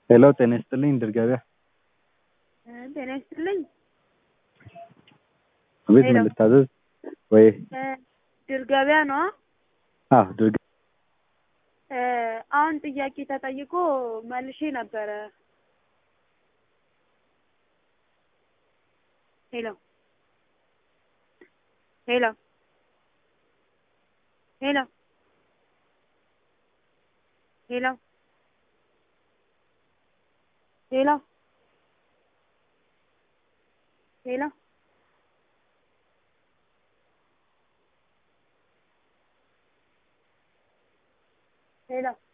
ሄሎ ጤና ይስጥልኝ ድር ገበያ ጤና ይስጥልኝ። ቤት ሄሎ። ምን ልታዘዝ? ወይ ድር ገበያ ነዋ። አዎ ድር ገ- እ፣ አሁን ጥያቄ ተጠይቆ መልሼ ነበረ። ሄሎ ሄሎ ሄሎ ሄሎ ሄሎ ሄሎ ሄሎ